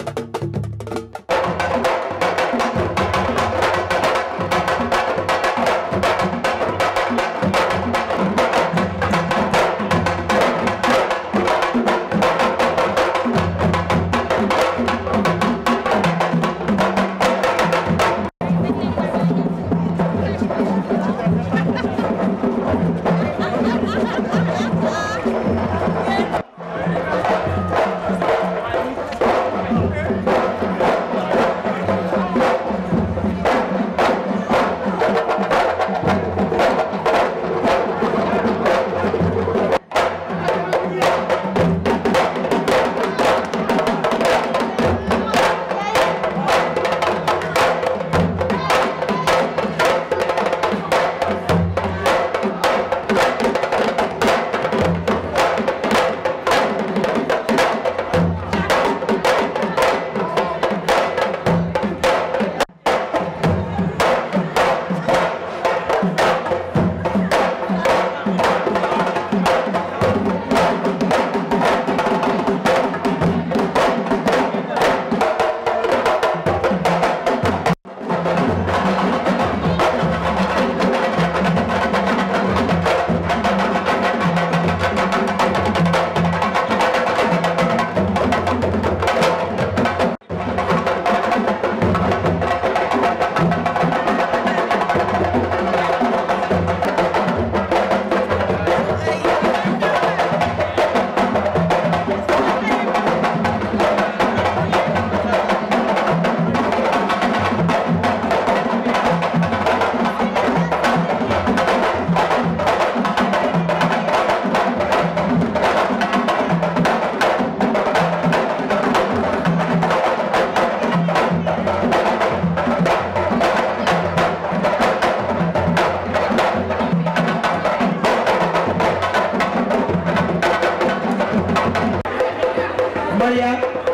Maria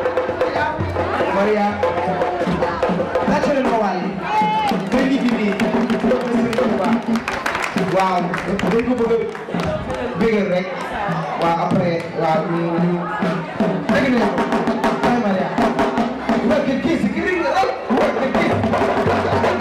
Maria tàcc leen ma waay kër gi fi nii waaw dañ ko bëgg a bégal rek waaw après waaw ñu ñu dégg nañu ko ay Maria work it kiss it work it kiss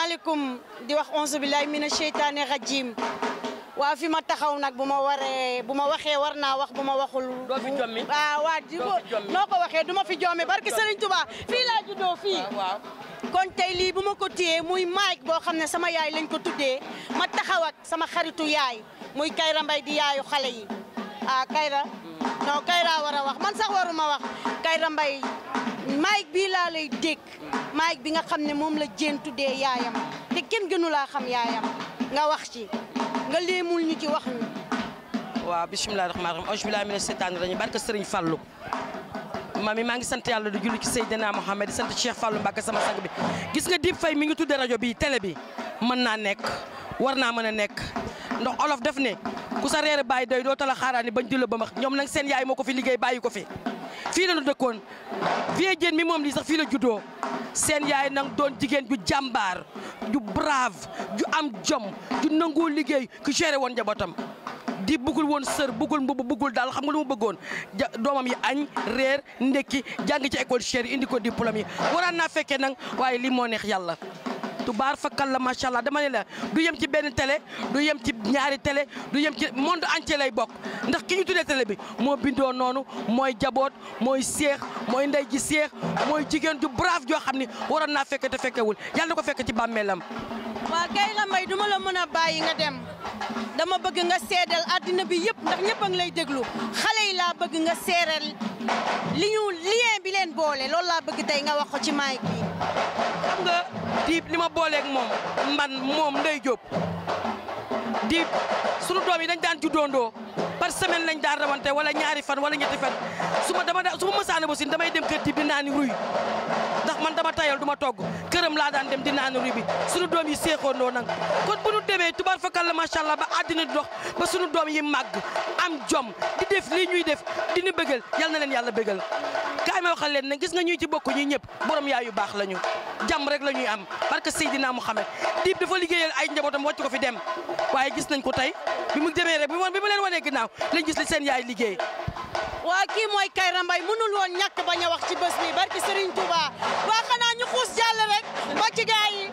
salaamaaleykum di wax onze billahi mina sheytaani rajim waa fi ma taxaw nag bu ma waree bu ma waxee war naa wax bu ma waxul. doo fi jommi waaw waa di ko noo ko waxee du ma fi jommi barke Serigne Touba fii laa juddoo fii. waaw kon tey lii bu ma ko téyee muy maaj boo xam ne sama yaay lañ ko tuddee ma taxaw ak sama xaritu yaay muy Kayra Mbay di yaayu xale yi ah Kayra. non Kayra war a wax man sax waruma wax Kayra Mbay maaj bii laa lay dégg maaj bi nga xam ne moom la jéen tuddee yaayam te kenn gënu laa xam yaayam nga wax ci nga léemul ñu ci wax ñu. waaw bisimilah rahmaani rahiim auzu billaahi mina seytaani rajiim barke Sëriñ Fallu mami maa ngi sant yàlla di julli ci Seydina Mohamed di sant Cheikh Fallou Mbacke sama sang bi gis nga Dip Faye mi ngi tudde rajo bi télé bi mën naa nekk war naa mën a nekk ndax olof def ne ku sa reer bàyyi doy doo tala xaaraani bañ dila ba max ñoom nag seen yaay moo ko fi liggéey bàyyi ko fi fii la ñu dëkkoon vie jéen mi moom lii sax fii la juddoo seen yaay nag doon jigéen ju jàmbaar ju brave ju am jom ju nangoo liggéey ku géré woon njabootam di bëggul woon sër bëggul mbubb bëggul daal xam nga lu mu bëggoon ja doomam yi añ reer ndekki jàng ci école chère indi ko diplôme yi waraan naa fekkee nag waaye lii moo neex yàlla tubaar fakkal la macha allah dama ne la du yem ci benn télé du yem ci ñaari télé du yem ci monde entier lay bokk ndax ki ñu tuddee télé bi moo bindoo noonu mooy jaboot mooy seex mooy ndey ji seex mooy jigéen ju brave joo xam ni waroon naa fekke te fekkewul yàlla na ko fekk ci bàmmeelam waa Kayra Mbay duma la mën a bàyyi nga dem dama bëgg nga seedal àddina bi yëpp ndax ñëpp a ngi lay déglu xale yi laa bëgg nga seeral li ñu lien bi leen boole loolu laa bëgg tey nga wax ko ci mic bi. xam nga Dip li ma booleeg moom man moom Ndey Diop Dip sunu doom yi dañ daan juddoondoo par semaine lañ daan rawante wala ñaari fan wala ñetti fan su ma dama su ma mësaane ba sin damay dem kër Dip di naani ruy ndax man dama tayal du ma togg këram laa daan dem di naani ruy bi sunu doom yi seexoondoo nag kon bu nu demee tubaar fakal la macha allah ba àddina di dox ba sunu doom yi màgg am jom di def lii ñuy def di ñu bëggal yal na leen yàlla bëggal kaay ma waxal leen ne gis nga ñuy ci bokk ñi ñëpp borom yaay yu baax lañu jàmm rek la ñuy am parce que Seydina Mouhamed Dip dafa liggéeyal ay njabootam wàcc ko fi dem waaye gis nañ ko tey bi mu demee rek bi ma bi ma leen wanee ginnaaw lañ gis li seen yaay liggéey waa kii mooy Kayra Mbay mënul woon ñàkk bañ a wax ci bés bi barki Serigne Touba waa xanaa ñu xuus jàll rek ba ci gaay yi.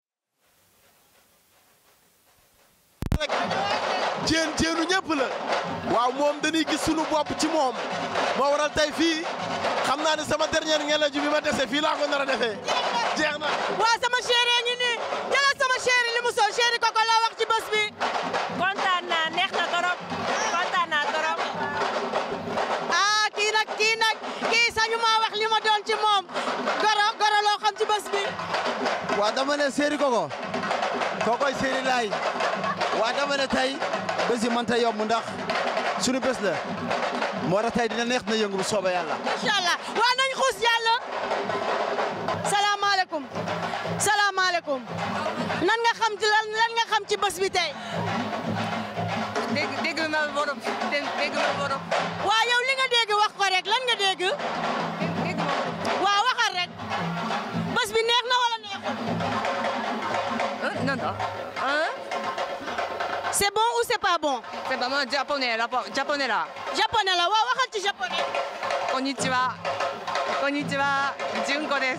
jéen jéenu ñëpp la waaw moom dañuy gis sunu bopp ci moom moo waral tey fii xam naa ne sama dernière ngelaju bi ma dese fii laa ko nar a defee jeex na waa sama chéri ngi nii jëlal sama chéri li mu sol chéri koko la wax ci bés bi. kontaan naa neex na torop kontaan naa torop ah kii nag kii nag kii sañu maa wax li ma doon ci moom goro goro loo xam ci bés bi. waa dama ne séeri koko kokoy séeri laay waa dama ne tey bés yi mënta yomb ndax sunu bés la moo tax tey dina neex na yëngu bu soobee yàlla incha allah waa nañ xuus yàlla. salaamaaleykum salaamaaleykum nan nga xam ci lan lan nga xam ci bés bi tey. dégg dégg na borom dégg dégg na borom waa yow li nga dégg wax ko rek lan nga dégg. dégg na borom waa waxal rek bés bi neex na wala neexul. non non hein c'est bon ou c'est pas bon. c'est vraiment japonais là japonais là japonais la waa waxal ci japonais. konnichiwa konnichiwa junko des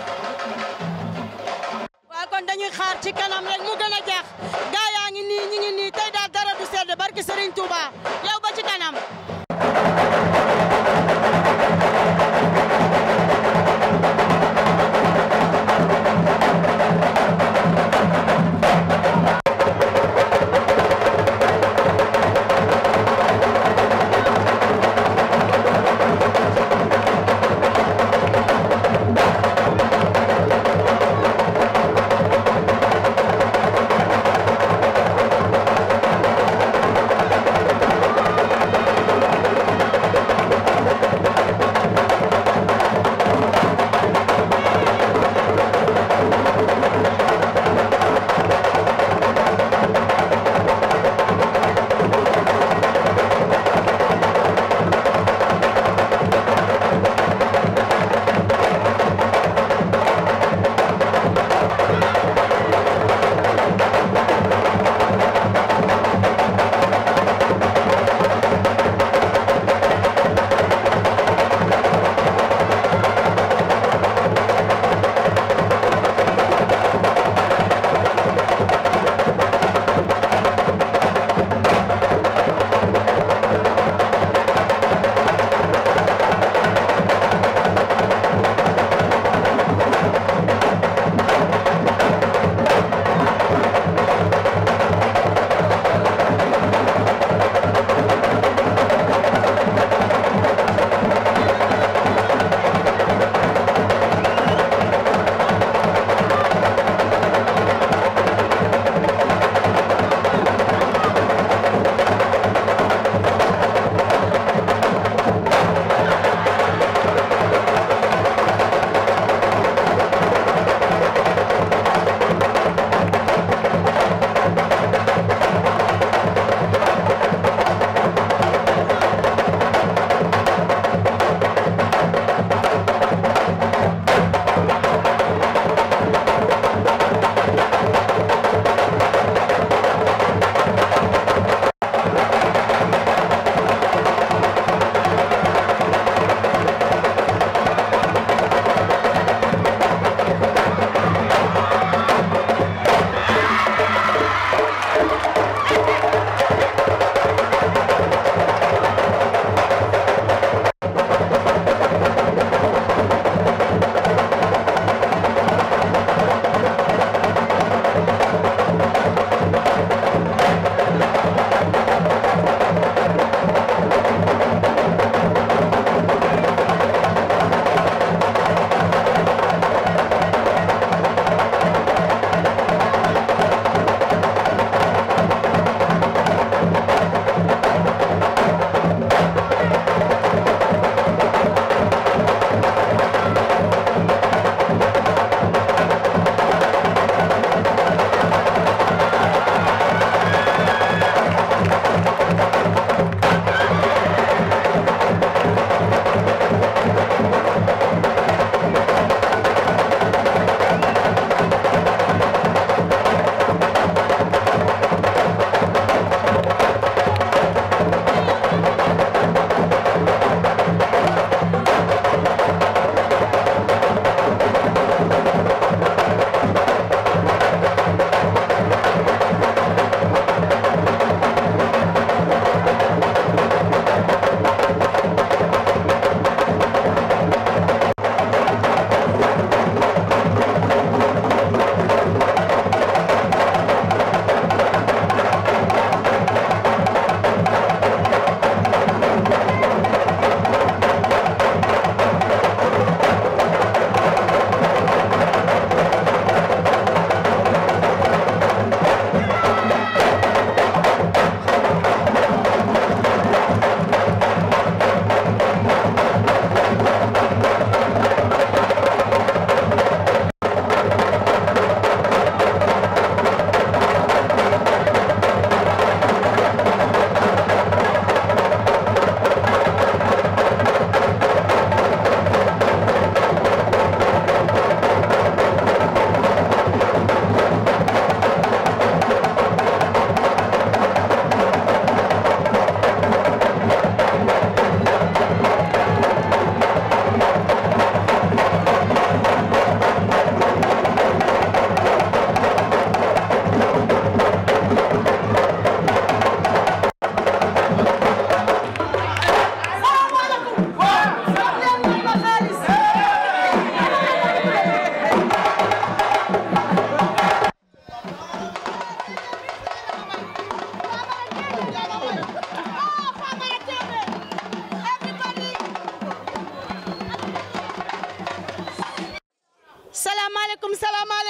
waa kon dañuy xaar ci kanam rek mu gën a jeex gaa yaa ngi nii ñi ngi nii tey daal dara du sedd barki Serigne Touba yow ba ci kanam.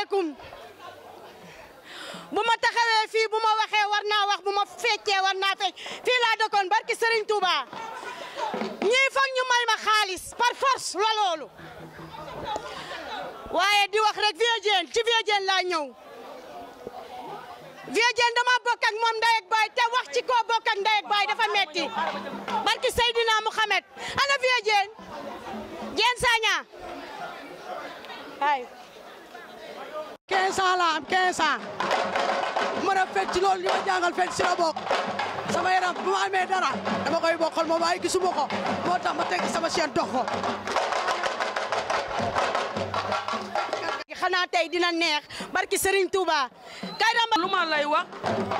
asalaamaaleykum bu ma taxawee fii bu ma waxee war naa wax bu ma feccee war naa fecc fii laa dëkkoon barki Serigne Touba ñii foog ñu may ma xaalis par force la loolu waaye di wax rek Vieux Diène ci Vieux Diène laa ñëw Vieux Diène dama bokk ak moom ndey ak baay te wax ci koo bokk ak ndey ak baay dafa metti barki Seydina Mouhamed ana Vieux Diène Diène Sagna ay 15 ans la am 15 ans mën a fecc loolu li ma jàngal fecc si la bokk sama yaram bu ma amee dara dama koy bokkal moom waaye gisuma ko moo tax ma teg sama chaîne dox ko xanaa tey dina neex barki Serigne Touba kay damba lu ma lay wax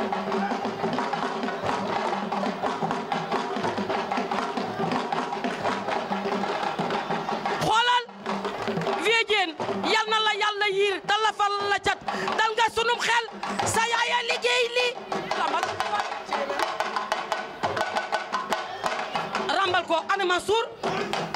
xoolal Vieux Diène yal na la yàlla yiir te lafal la cat dal nga sunum xel sa yaaya liggéey li rambal rambal ko ana Mansour